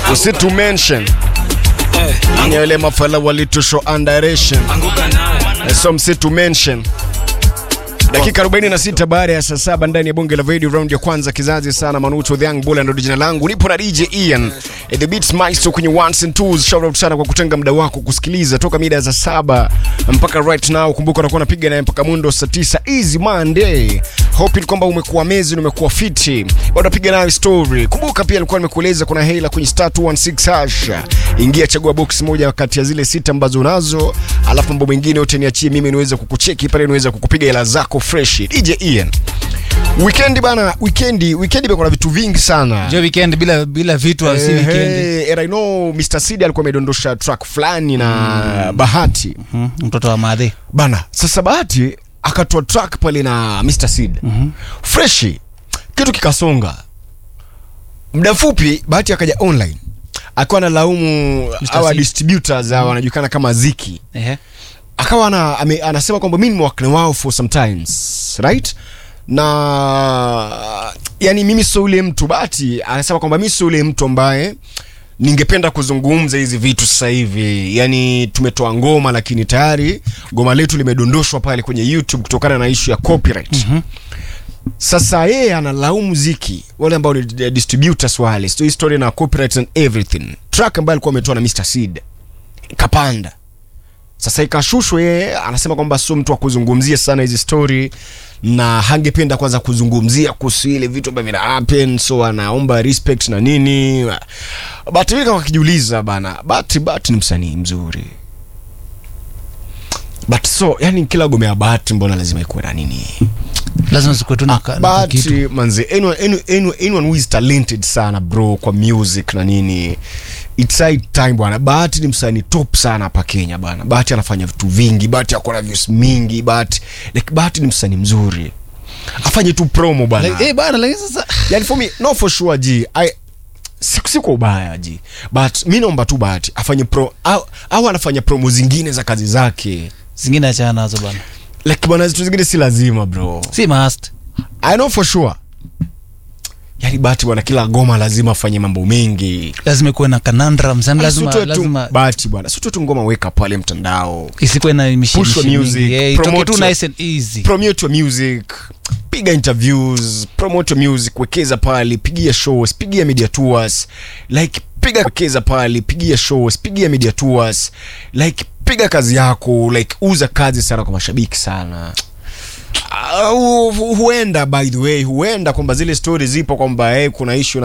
usi to mention ni wale mafala walitusho underation so msi to mention dakika 46 baada ya saa saba ndani ya bonge la video round ya kwanza kizazi sana manucho the young bull ndo jina langu nipo na DJ Ian eh, the beats maestro kwenye ones and twos shout out sana kwa kutenga muda wako kusikiliza toka mida za saba mpaka right now kumbuka unakuwa unapiga naye mpaka mundo saa 9 easy monday hoping kwamba umekuwa mezi na umekuwa fiti bado napiga nayo story kumbuka pia nilikuwa nimekueleza kuna hela kwenye star 216 hash ingia chagua box moja kati ya zile sita ambazo unazo alafu mambo mengine yote niachie mimi niweze kukucheki pale niweze kukupiga hela zako fresh DJ Ian Weekend bana, weekendi, weekendi bana kuna vitu vingi sana. jo weekend bila bila vitu hey, si weekend Hey, and I know Mr. Sid alikuwa amedondosha track fulani na Bahati. Mhm, mtoto wa madhe Bana, sasa Bahati akatoa track pale na Mr. Sid. Mm-hmm. Freshi. Kitu kikasonga. Muda mfupi Bahati akaja online. Akawa analaumu hawa Sid. distributors hawa wanajulikana kama Ziki. ehe akawa ana, ame, anasema kwamba mimi nimewakna wao for sometimes right na yani mimi sio ule mtu bati anasema kwamba mimi sio ule mtu ambaye ningependa kuzungumza hizi vitu sasa hivi yani tumetoa ngoma lakini tayari ngoma letu limedondoshwa pale kwenye youtube kutokana na ishu ya copyright mm-hmm. sasa yeye analaumu ziki wale ambao ni di- distributors wale so history na copyright and everything track ambayo alikuwa ametoa na Mr. Seed ikapanda sasa ikashushwa yeye anasema kwamba sio mtu wa kuzungumzia sana hizi story na hangependa kwanza kuzungumzia kuhusu ile vitu ambavyo vina happen so anaomba respect na nini but mimi kama kijiuliza bana but but ni msanii mzuri but so yani kila gome ya bahati mbona lazima ikuwe na nini lazima zikuwe tu na ka- na kitu but manze anyone, anyone, anyone, anyone who is talented sana bro kwa music na nini it's high time bwana bahati ni msanii top sana hapa kenya bwana bahati anafanya vitu vingi bahati ako na views mingi bahati like bahati ni msanii mzuri afanye tu promo bwana Like, eh, bana lakini sasa yani for me no for sure ji I, si, si kwa ubaya ji but mi naomba tu bahati afanye pro au, au anafanya promo zingine za kazi zake zingine achana nazo bana like bwana zitu zingine si lazima bro si must I know for sure. Yaani Bahati bwana, kila goma lazima afanye mambo mengi. lazima ikuwe na conundrums yani lazima Asitoe tu lazima Bahati bwana, sio tu ngoma weka pale mtandao. isikuwe na mishi- Push your mishi music, mingi. Eh, itoke promote tu your- nice and easy Promote your music, piga interviews, promote your music, wekeza pale, pigia shows, pigia media tours. Like piga wekeza pale, pigia shows, pigia media tours. Like piga kazi yako, like uza kazi sana kwa mashabiki sana. Uh, huenda by the way, huenda kwamba zile stories zipo kwamba hey, kuna issue na